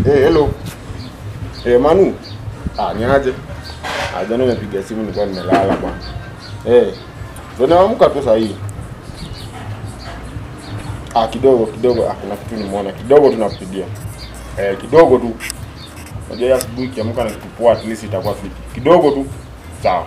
Eh, hello. Eh, Manu. Ah, ni aje? Ah, jana nimepiga simu nilikuwa nimelala bwana. Eh. Ndio naamka tu saa hii. Ah, kidogo kidogo. Ah, kuna kitu nimeona. Kidogo tunakupigia. Eh, kidogo tu. Unajua ya asubuhi kiamka na kitu poa at least itakuwa fiti. Kidogo tu. Sawa.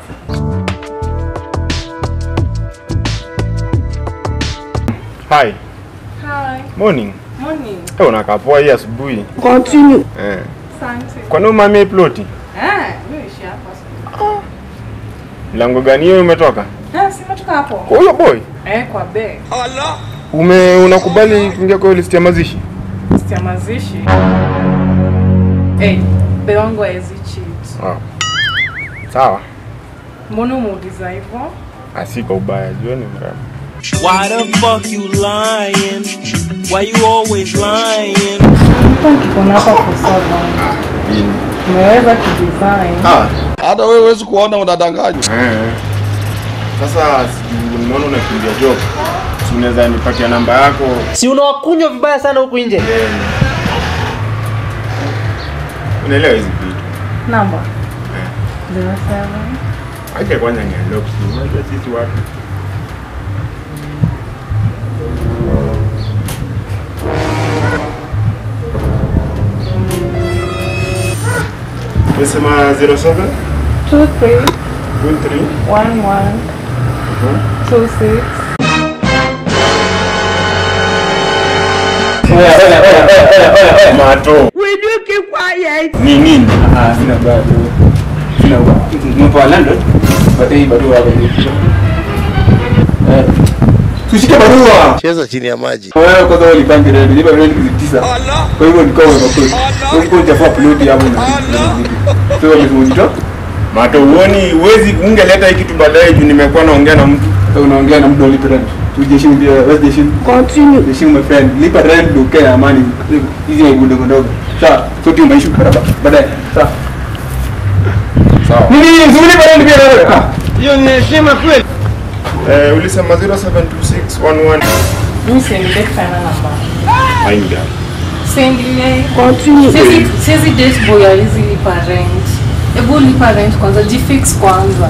Hi. Hi. Morning. Morning. Eh, unakaa poa hii asubuhi. Continue. Eh. Asante. Kwa nini umamia ploti? Ah, mimi ishi hapa. Mlango gani hiyo umetoka? Ah, si umetoka hapo? Kwa huyo boy. Eh, kwa be. Ume unakubali kuingia kwa hiyo list ya mazishi? Stia mazishi. Eh, be wangu haezi cheat. Ah. Sawa. Mbona umeuliza hivyo? Asika ubaya, jioni mrembo. Why the fuck you lying? Why you always lying? Hata nikikuona hapa for so long. Lini? Umeweza kudesign. Ah. hata wewe huwezi kuona unadanganywa. Eh. Sasa sijui nimeona unakimbia job. Si unaweza nipatia namba yako? si unawakunywa vibaya sana huku nje Eh. Unaelewa hizi vitu. Namba. Eh. 07. Acha kwanza nianlock simu. Unajua sisi watu. Umesema 07 23 23 11 26 Mato. Will you keep quiet? Ni nini? Ah, sina bado. Sina mpo wa London. Pata hii barua hapa hivi. Eh. Tushike barua. Cheza chini ya maji. Wewe kwanza ulipange redi, nipa redi kizi tisa. Kwa hivyo nikawa nimekula. Kwa hivyo nitafua ploti hapo na. Sio lazima ujitoa. Mato uoni uwezi ungeleta hii kitu baadaye juu nimekuwa naongea na mtu. Sasa unaongea na mtu ulipe rent. Tujiheshimu pia, wewe jiheshimu. Continue. Jiheshimu my friend. Lipa rent ndio ukae na amani. Hizi ni ndogo ndogo. Sawa. Sote umeishi barabara. Baadaye. Sawa. Sawa. Nini? Zuri rent pia wewe. Ah. Hiyo ni heshima kweli. Eh, ulisema 072611 Mimi siendelee kufanya namba. Ainga. Siendelee. Continue. Siwezi siwezi date boy hawezi lipa rent. Hebu lipa rent kwanza, jifix kwanza.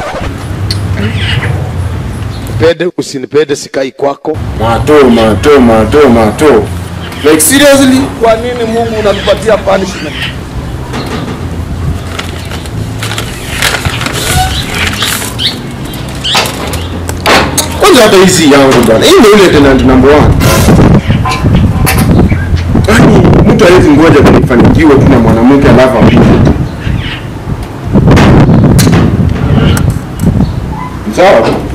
Pende usinipende sikai kwako. Mato, mato, mato, mato. Like seriously, kwa nini Mungu unatupatia punishment? Kwanza hata hizi yangu bwana. Hii ndio ile tenant number 1. Yaani mtu hawezi ngoja kunifanikiwa tu na mwanamke alafu apige. Sawa.